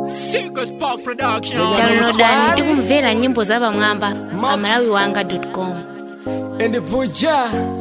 Seekers Park Production. downloadani tikumvera nyimbo za pamwamba pa malawi wanga com and the Vuja.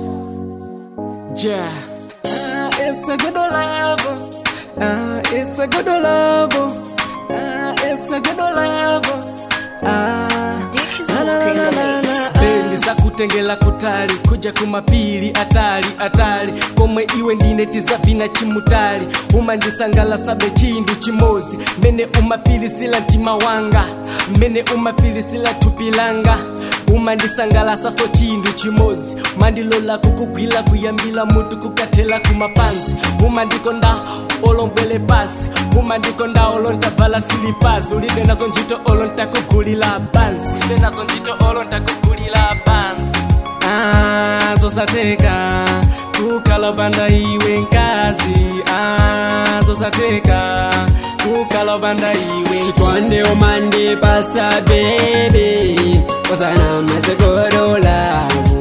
Yeah. Ah, it's a good love. Ah, it's a good love. Ah, it's a good love. Ah. La, la, la, la, la, la. bendi za kutengela kutali kuja kumapili atali atali komwe iwe ndineti za vina chimutali umandisangalasa be chindu chimozi mene umafilisila mtima wanga mene umafilisila thupi langa umandisangalasa so chindu chimozi mandilola kukugwila kuyambila mutu kukathela kumapansi umandikonda olombwele pasi umandikonda olontavala silipasi ulibe nazo ntchito olontakugulila bansi ulibe nazo ntchito olontakugulila bansi ah, zosateka kukhala panda iwe nkazi ah, zosateka kukhala panda iwe chikwande umande pasa bebe kozana mase godolavu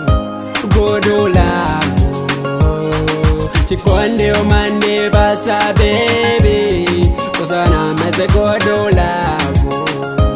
godolavu chikwande umande pasa bebe kozana mase godolavu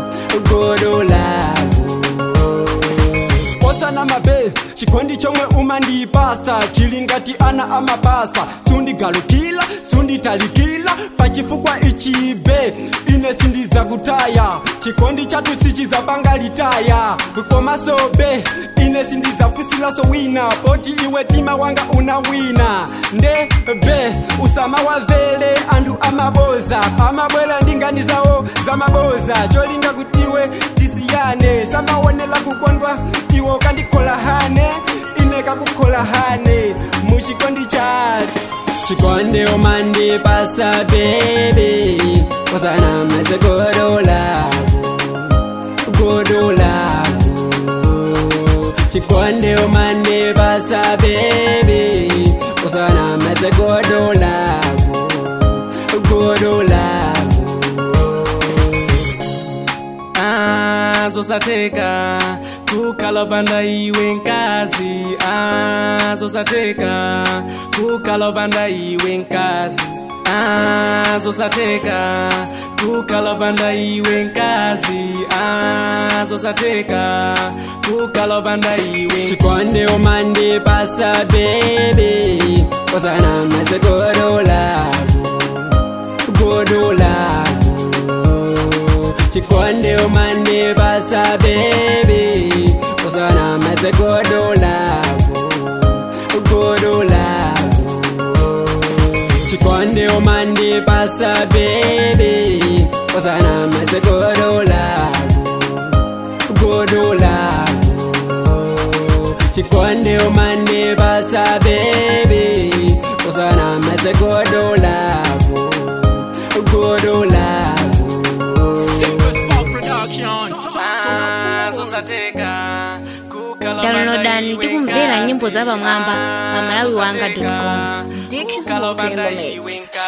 godolavu osana mabe chikondi chomwe umandipasa chili ngati ana amapasa sundigalukila sunditalikila pachifukwa ichibe ine sindiza kutaya chikondi chatu sichizapanga litaya komasobe ine sindizafusilaso wina poti iwe tima wanga una wina nde be usama wavele andu amaboza amabwela ndinganizawo za maboza cholinga kuti iwe tisiyane samaonela kukondwa iwe ukandikola hane ine kakukhola hane muchikondi chatu chikonde umande pasa bebe kozana mase godolavu godolavu chikonde umande pasa bebe kozana mase godolavu godolavu Ah, zosateka kukhala panda iwe nkazi ah, zosateka kukhala panda iwe nkazi ah, zosateka kukhala panda iwe nkazi ah, zosateka kukhala panda iwe chikonde umande pasa bebe kozana mase godolavu godolavu chikonde umande pasa bebe kozana mase godolavu godolavu chikonde umande pasa bebe kozana mase godolavu godolavu chikonde umande pasa bebe kozana mase godolavu godolavu Seekers Park Production. Ah, zosateka kukhala downloadani tikumvera nyimbo za pamwamba pa malawi wanga com kukhala panda iwe nkazi